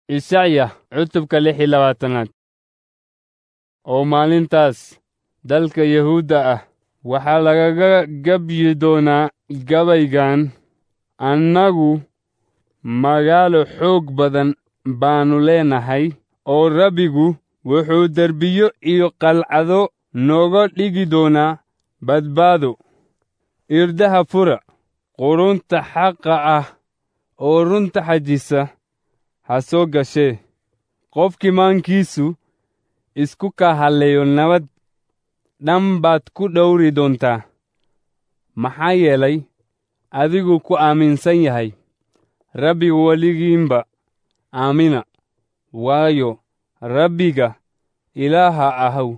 Ishacya cutubka lix iyo labaatanaad oo maalintaas dalka Yahuudda ah waxaa lagaga gabyi doonaa gabaygan annagu magaalo xoog badan baannu leenahay oo Rabbigu wuxuu derbiyo iyo qalcado nooga dhigi doonaa badbaado. Irdaha fura, qurunta xaqa ah oo runta xajisa ha soo gashee. Qofkii maankiisu isku kaa halleeyo nabad dhan baad ku dhowri doontaa. Maxaa yeelay adigu ku aaminsan yahay Rabbiga weligiinba aamina, waayo Rabbiga Ilaaha ahu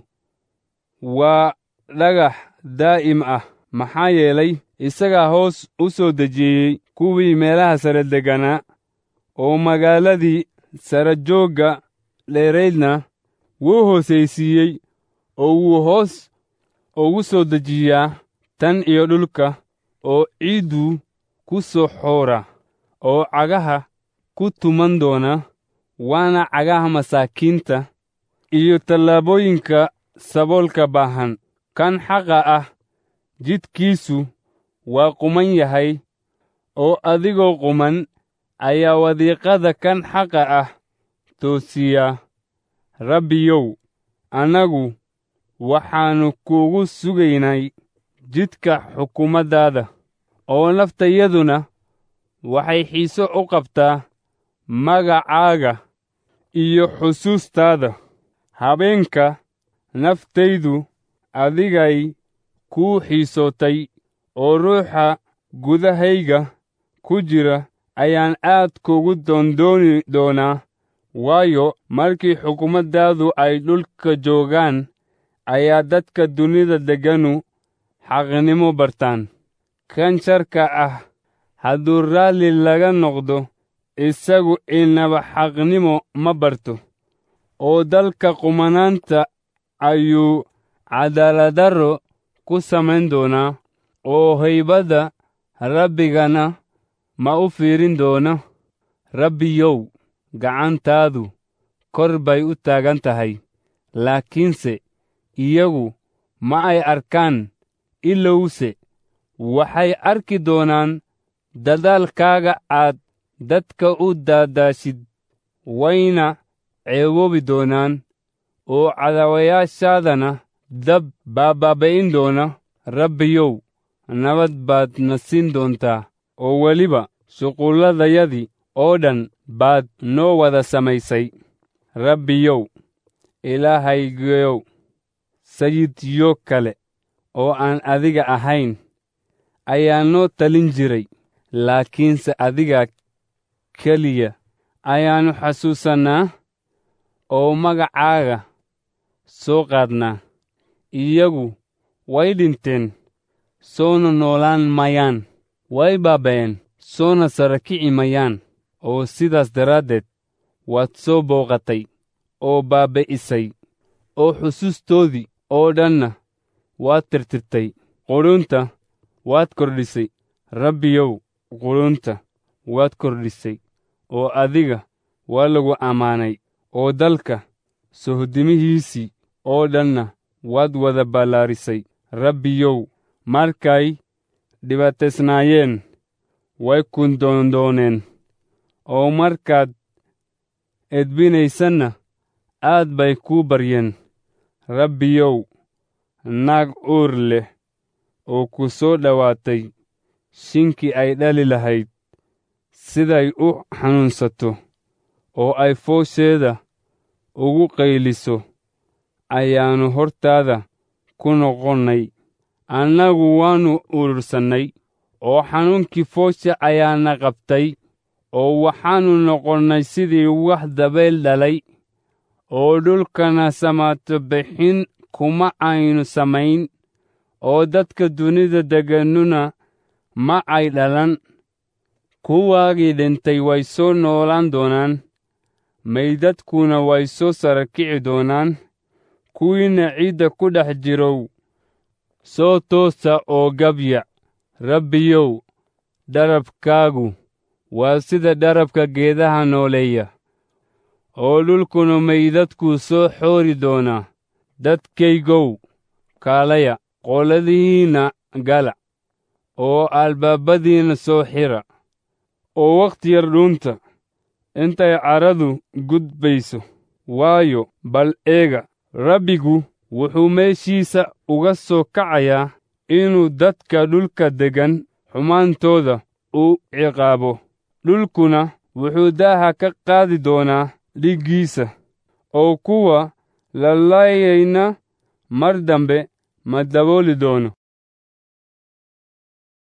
waa dhagax daa'im ah. Maxaa yeelay isagaa hoos u soo dejiyey kuwii meelaha sare degganaa, oo magaaladii sarajoogga dheeraydna wuu hoosaysiiyey oo wuu hoos ugu soo dejiyaa tan iyo dhulka oo ciidduu ku soo xoora oo cagaha ku tuman doona waana cagaha masaakiinta iyo tallaabooyinka saboolka baahan. Kan xaqa ah jidkiisu waa quman yahay oo adigoo quman ayaa wadiiqada kan xaqa ah toosiya. Rabbiyow, annagu waxaannu kugu sugaynay jidka xukumaddaada, oo naftayaduna waxay xiise u qabtaa magacaaga iyo xusuustaada. Habeenka naftaydu adigay kuu xiisootay oo ruuxa gudahayga ku jira ayaan aad kugu doondooni doonaa waayo markii xukumaddaadu ay dhulka joogaan ayaa dadka dunida degganu xaqnimo bartaan. Kan sharka ah hadduu raalli laga noqdo isagu inaba xaqnimo ma barto, oo dalka qumanaanta ayuu cadaaladdarro ku samayn doonaa oo haybadda Rabbigana ma u fiirin doono. Rabbiyow, gacantaadu kor bay u taagan tahay, laakiinse iyagu ma ay arkaan ilowse waxay arki doonaan dadaalkaaga aad dadka u daadaashid wayna ceeboobi doonaan oo cadaawayaashaadana dab baa baabi'in doona. Rabbiyow, nabad baad na siin doontaa oo weliba shuqulladayadii oo dhan baad noo wada samaysay. Rabbiyow, Ilaahaygayow, sayidyo kale oo aan adiga ahayn ayaa noo talin jiray, laakiinse adiga keliya ayaannu xasuusannaa oo magacaaga soo qaadnaa. Iyagu way dhinteen, soona noolaan mayaan, way baaba'een, soona sara kici mayaan, oo sidaas daraaddeed waad soo booqatay oo baabi'isay oo xusuustoodii oo dhanna waad tirtirtay. Qurunta waad kordhisay, Rabbiyow, qurunta waad kordhisay, oo adiga waa lagu ammaanay, oo dalka sohdimihiisii oo dhanna waad wada ballaarisay. Rabbiyow, markay dhibaataysnaayeen way ku doondooneen, oo markaad edbinaysanna aad bay kuu baryeen. Rabbiyow, naag uur leh oo ku soo dhowaatay shinkii ay dhali lahayd, siday u xanuunsato oo ay foosheeda ugu qayliso ayaannu hortaada ku noqonnay. Annagu waannu urursannay oo xanuunkii foosha ayaana qabtay, oo waxaannu noqonnay sidii wax dabayl dhalay, oo dhulkana samaato bixin kuma aynu samayn, oo dadka dunida degganuna ma ay dhalan. Kuwaagii dhintay way soo noolaan doonaan, maydadkuna way soo sara kici doonaan. Kuwiinna ciidda ku dhex jirow, soo toosa oo gabya. Rabbiyow, dharabkaagu waa sida dharabka geedaha nooleeya, oo dhulkuna maydadkuu soo xoori doonaa dadkaygow kaalaya qoladihiinna gala oo albaabadiinna soo xira oo wakhti yar dhuunta intay caradu gudbayso waayo bal eega rabbigu wuxuu meeshiisa uga soo kacayaa inuu dadka dhulka deggan xumaantooda u ciqaabo dhulkuna wuxuu daaha ka qaadi doonaa dhiggiisa oo kuwa la laayayna mar dambe ma dabooli doono